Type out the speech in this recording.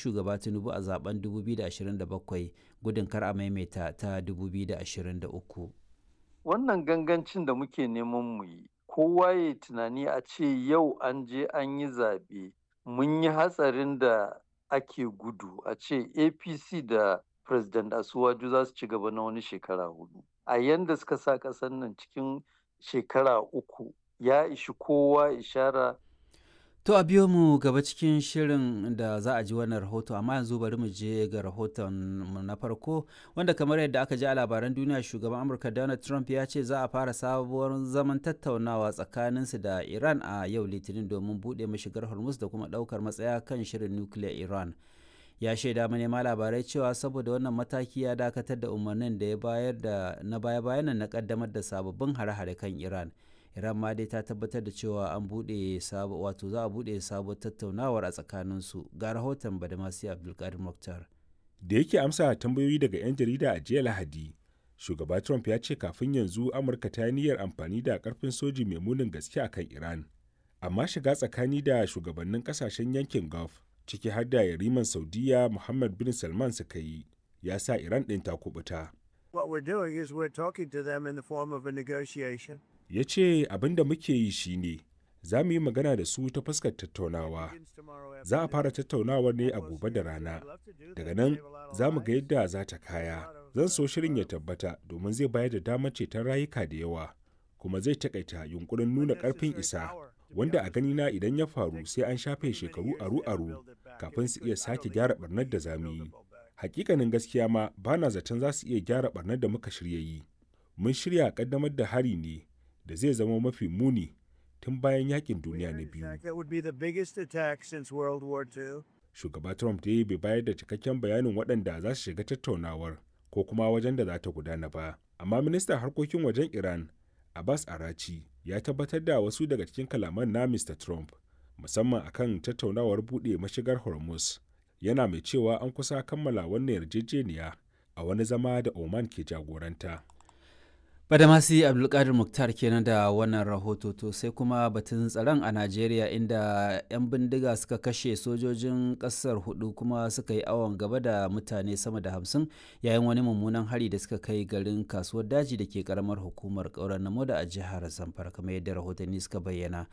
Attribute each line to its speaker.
Speaker 1: shugaba tinubu a zaben 2027 gudun kar a maimaita ta 2023
Speaker 2: wannan gangancin da muke neman mu yi kowa ya tunani a ce yau an je an yi zaɓe mun yi hatsarin da ake gudu a ce apc da president asuwaju za su ci gaba na wani shekara hudu a yanda suka sa ƙasar nan cikin shekara uku ya ishi kowa ishara
Speaker 1: To a biyo mu gaba cikin shirin da za a ji wannan rahoto amma yanzu bari mu je ga rahoton mu na farko wanda kamar yadda aka ji a labaran duniya shugaban Amurka Donald Trump ya ce za a fara sabuwar zaman tattaunawa tsakaninsu da Iran a yau Litinin domin buɗe mashigar Hormuz da kuma ɗaukar matsaya kan shirin nukiliyar Iran. Ya shaida manema labarai cewa saboda wannan mataki ya dakatar da umarnin da ya bayar da na baya-bayan na kaddamar da sababbin hare-hare kan Iran. Iran ma dai ta tabbatar da cewa an buɗe sabo wato za a buɗe sabuwar tattaunawar a tsakaninsu ga rahoton Badamasi Abdulkadir Mokhtar.
Speaker 3: Da yake amsa tambayoyi daga 'yan jarida a jiya Lahadi, shugaba Trump ya ce kafin yanzu Amurka ta niyyar amfani da karfin soji mai munin gaske a kan Iran. Amma shiga tsakani da shugabannin kasashen yankin Gulf, ciki har da yariman Saudiya Muhammad bin Salman suka yi, ya sa Iran ɗin ta kubuta.
Speaker 4: What we're doing is we're talking to them in the form of a negotiation.
Speaker 3: ya ce abin da muke yi shine za mu yi magana da su ta fuskar tattaunawa za a fara tattaunawar ne a gobe da rana daga nan za mu ga yadda za ta kaya zan so shirin ya tabbata domin zai bayar da damar ceton rayuka da yawa kuma zai takaita yunkurin nuna karfin isa wanda a ganina idan ya faru sai an shafe shekaru aru-aru kafin su iya sake gyara barnar da zamu yi hakikanin gaskiya ma bana zaton za su iya gyara barnar da muka shirya yi mun shirya kaddamar da hari ne da zai zama mafi muni tun bayan yakin duniya na biyu. Shugaba Trump dai bai bayar da cikakken bayanin waɗanda za su shiga tattaunawar ko kuma wajen da za ta gudana ba. Amma ministan harkokin wajen Iran, Abbas Arachi, ya tabbatar da wasu daga cikin kalaman na Mr. Trump, musamman akan tattaunawar buɗe mashigar Hormuz. Yana mai cewa an kusa kammala wannan yarjejeniya a wani zama da Oman ke jagoranta.
Speaker 1: Badamasi Abdulkadir Muktar kenan da wannan rahoto to sai kuma batun tsaron a Najeriya inda 'yan bindiga suka kashe sojojin ƙasar hudu kuma suka yi awon gaba da mutane sama da hamsin yayin wani mummunan hari da suka kai garin kasuwar daji da ke karamar hukumar ƙauren namo da a jihar Zamfara kamar yadda rahotanni suka bayyana.